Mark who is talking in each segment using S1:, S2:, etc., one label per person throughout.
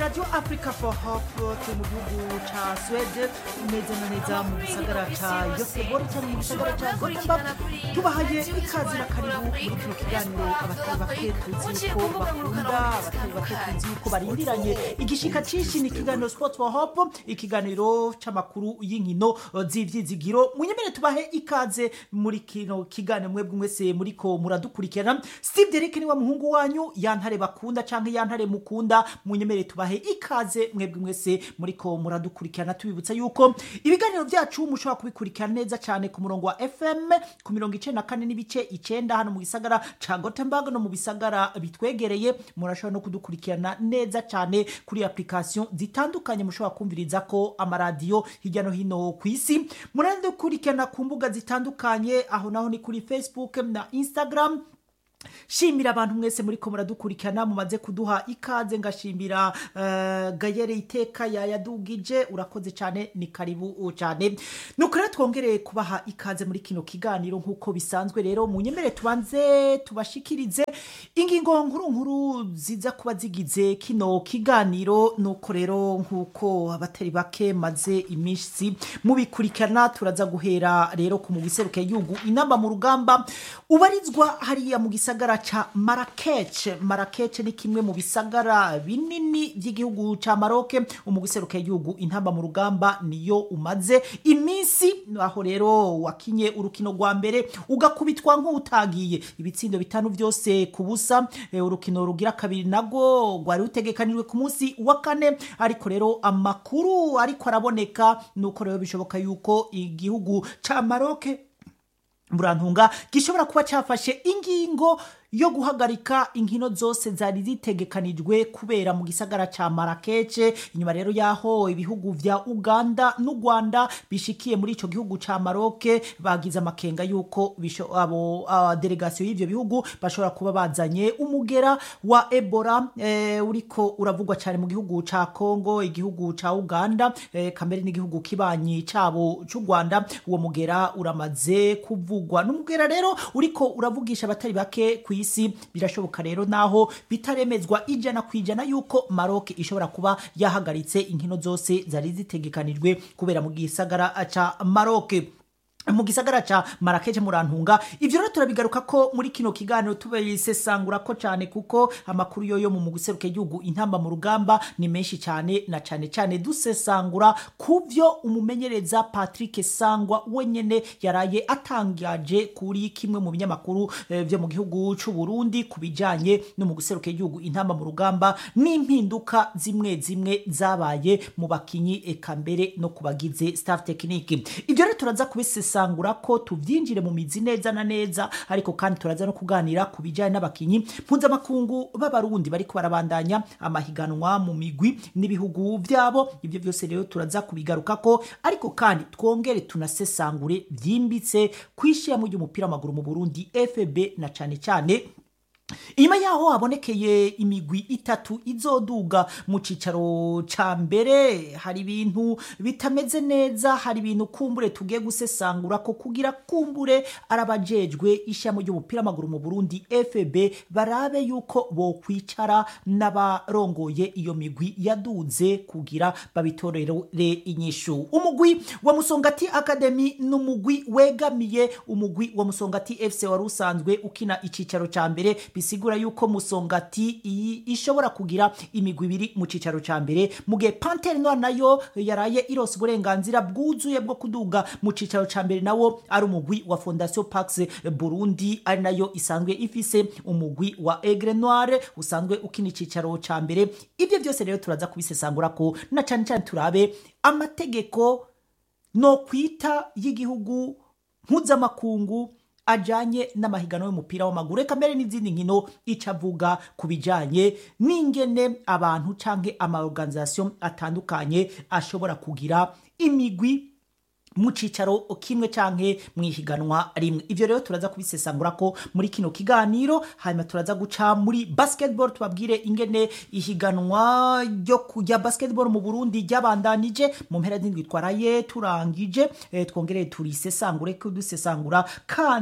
S1: radio africa for hope turi mu gihugu ca swede neza na neza mu gisagara ca yosebori cyangwa mu gisagara ca gothenburg tubahaye ikaze na karibu muri kino kiganiro abatari bake tuzi yuko bakunda abatari bake tuzi yuko barindiranye igishika cinshi ni ikiganiro sport for hope ikiganiro c'amakuru y'inkino z'ivyizigiro munyemere tubahe ikaze muri kino kiganiro mwebwe mwese muriko muradukurikirana steve derek niwe muhungu wanyu yantare bakunda canke yantare mukunda munyemere tubahe ikaze mwebwe mwese muriko muradukurikirana tubibutsa yuko ibiganiro vyacu mushobora kubikurikirana neza cane ku murongo wa fm ku mirongo icenda na kane n'ibice icenda hano mu gisagara ca gothenburg no mu bisagara bitwegereye murashobora no kudukurikirana neza cane kuri application zitandukanye mushobora kumviriza ko amaradiyo hirya no hino ku isi muradukurikirana ku mbuga zitandukanye aho naho ni kuri facebook na instagram shimira abantu mwese muriko muradukurikirana mumaze kuduha ikaze ngashimira uh, gayere iteka yayadugije urakoze cyane ni karibu cyane nuko rero twongereye kubaha ikaze muri kino kiganiro nk'uko bisanzwe rero munyemere tubanze tubashikirize ingingo nkuru nkuru ziza kuba zigize kino kiganiro nuko rero nk'uko abatari bake maze iminsi mubikurikirana turaza guhera rero ku mugiseruke yugu inamba mu rugamba ubarizwa hariya mu gisagara ca Marrakech Marrakech ni kimwe mu bisagara binini by'igihugu ca Maroc umugiseruke yugu intamba mu rugamba niyo umaze iminsi aho rero wakinye urukino rwa mbere ugakubitwa nk'utagiye ibitsindo bitanu byose ku busa e, urukino rugira kabiri nago rwari rutegekanijwe ku munsi wa kane ariko rero amakuru ariko araboneka nuko rero bishoboka yuko igihugu ca Maroc murantunga gishobora kuba cyafashe ingingo yo guhagarika inkino zose zari zitegekanijwe kubera mu gisagara ca Marrakech inyuma rero yaho ibihugu vya Uganda n'u Rwanda bishikiye muri ico gihugu ca Maroc bagize amakenga yuko abo uh, delegation y'ivyo bihugu bashobora kuba bazanye umugera wa Ebola eh, uriko uravugwa cyane mu gihugu ca Congo igihugu ca Uganda eh, kamere n'igihugu kibanyi cabo c'u Rwanda uwo mugera uramaze kuvugwa n'umugera rero uriko uravugisha abatari bake ku isi birashoboka rero naho bitaremezwa ijana ku ijana yuko Maroc ishobora kuba yahagaritse inkino zose zari zitegekanijwe kubera mu gisagara ca Maroc mu gisagara ca Marrakech murantunga ivyo rero turabigaruka ko muri kino kiganiro tubisesangura ko cyane kuko amakuru yoyo mu muguseruke gihugu intamba mu rugamba ni menshi cyane na cyane cyane dusesangura kuvyo umumenyereza Patrick Sangwa wenyene yaraye atangaje kuri kimwe mu binyamakuru eh, vyo mu gihugu c'u Burundi kubijanye no mu guseruke gihugu intamba mu rugamba n'impinduka zimwe zimwe zabaye mu bakinyi eka mbere no kubagize staff technique ivyo rero turaza kubisesangura sangura ko tuvyinjire mu mizi neza na neza ariko kandi turaza no kuganira ku bijanye n'abakinyi mpuzamakungu b'abarundi bariko barabandanya amahiganwa mu migwi n'ibihugu vyabo ivyo vyose rero turaza kubigarukako ariko kandi twongere tunasesangure vyimbitse kwishiramo ry'umupira w'amaguru mu Burundi FB na cane cane inyuma yaho habonekeye imigwi itatu izoduga mu cicaro ca mbere hari ibintu bitameze neza hari ibintu kumbure tugiye gusesangura ko kugira kumbure arabajejwe ishamo ry'umupira w'amaguru mu Burundi FB barabe yuko bokwicara n'abarongoye iyo migwi yaduze kugira babitorere inyishu umugwi wa Musongati Academy n'umugwi wegamiye umugwi wa Musongati FC wari usanzwe ukina icicaro ca mbere bisigura yuko musongati iyi ishobora kugira imigwi ibiri mu cicaro ca mbere mu gihe Panthère Noire nayo yaraye irose uburenganzira bwuzuye bwo kuduga mu cicaro ca mbere nawo ari umugwi wa Fondation Pax Burundi ari nayo isanzwe ifise umugwi wa Aigle Noire usanzwe ukina icicaro ca mbere ibyo byose rero turaza kubisesangura ko na cyane cyane turabe amategeko no kwita y'igihugu mpuzamakungu ajanye n'amahiganwa y'umupira w'amaguru reka mbere n'izindi nkino icavuga ku bijanye n'ingene abantu canke amaorganisation atandukanye ashobora kugira imigwi mu cicaro kimwe canke mwihiganwa rimwe ivyo rero turaza kubisesangura ko muri kino kiganiro hanyuma turaza guca muri basketball tubabwire ingene ihiganwa ryo kujya basketball mu Burundi ryabandanije mu mpera z'indwi twaraye turangije eh, twongere turisesangure ko dusesangura kandi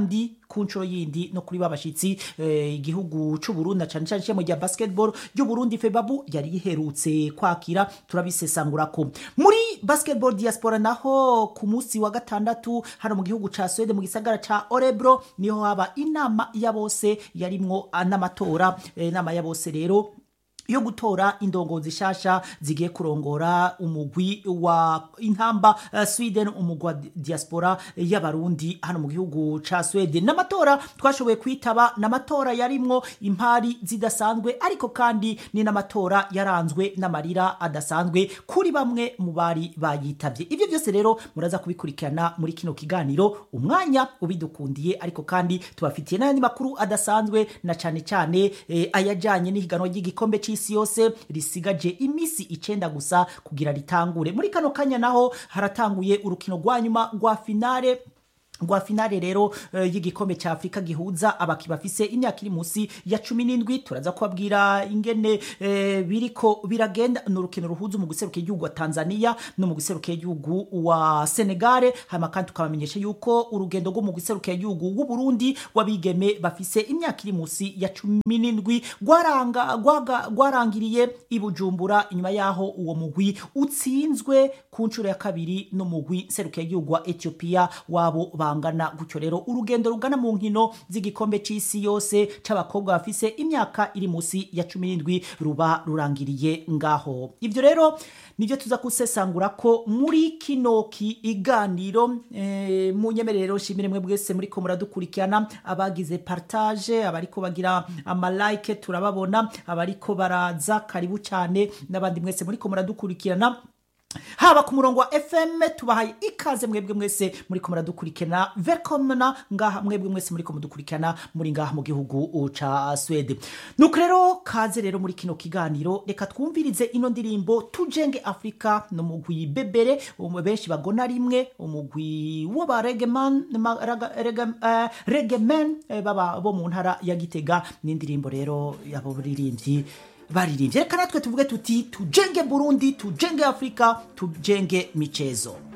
S1: ku nshuro yindi no kuri babashitsi eh, igihugu c'u Burundi na cane cane ishami rya basketball ry'u Burundi Febabu yari yiherutse kwakira turabisesangurako muri basketball diaspora naho ku munsi wa gatandatu hano mu gihugu ca Sweden mu gisagara ca Orebro niho haba inama ya bose yarimwo ah, n'amatora eh, inama ya bose rero yo gutora indongozi shasha zigiye kurongora umugwi wa intamba uh, Sweden umugwi wa di- diaspora y'abarundi hano mu gihugu ca Sweden n'amatora twashoboye kwitaba n'amatora yarimwo impari zidasanzwe ariko kandi ni n'amatora yaranzwe n'amarira adasanzwe kuri bamwe mu bari bayitavye ivyo byose rero muraza kubikurikirana muri kino kiganiro umwanya ubidukundiye ariko kandi tubafitiye n'ayandi makuru adasanzwe na cane cane eh, ayajanye n'ihiganwa ry'igikombe c'isi yose risigaje imisi icenda gusa kugira ritangure muri kano kanya naho haratanguye urukino rwa nyuma rwa finale rwa finale rero eh, y'igikombe cya afurika gihuza abaki bafise imyaka iri munsi ya cumi n'indwi turaza kubabwira ingene eh, biriko biragenda ni urukino ruhuza mu guseruka igihugu wa tanzania no mu guseruka igihugu wa senegale hanyuma kandi tukabamenyesha yuko urugendo rwo mu guseruka igihugu w'uburundi w'abigeme bafise imyaka iri munsi ya cumi n'indwi rwaranga- rwaga- rwarangiriye i bujumbura inyuma yaho uwo mugwi utsinzwe ku nshuro ya kabiri n'umugwi seruka igihugu wa ethiopia wabo bangana gutyo rero urugendo rugana mu nkino z'igikombe c'isi yose c'abakobwa bafise imyaka iri munsi ya cumi n'indwi ruba rurangiriye ngaho ivyo rero nivyo tuza kusesangura ko muri kino kiganiro eh, munyemerero shimire mwe bwese muriko muradukurikirana abagize partage abariko bagira amalike turababona abariko baraza karibu cyane n'abandi mwese muriko muradukurikirana haba ku murongo wa fm tubahaye ikaze mwebwe mwese muriko muradukurikirana velkomna ngaha mwebwe mwese muriko mudukurikirana muri ngaha mu gihugu ca swede nuko rero kaze rero muri kino kiganiro reka twumvirize ino ndirimbo tujenge afurika no mugwi bebere umwe benshi bagona rimwe umugwi w'aba regeman ma- raga- rege- eh, regemen eh, baba bo mu ntara ya gitega n'indirimbo rero yabo buririmbyi baririmbye reka natwe tuvuge tuti tujenge burundi tujenge afurika tujenge michezo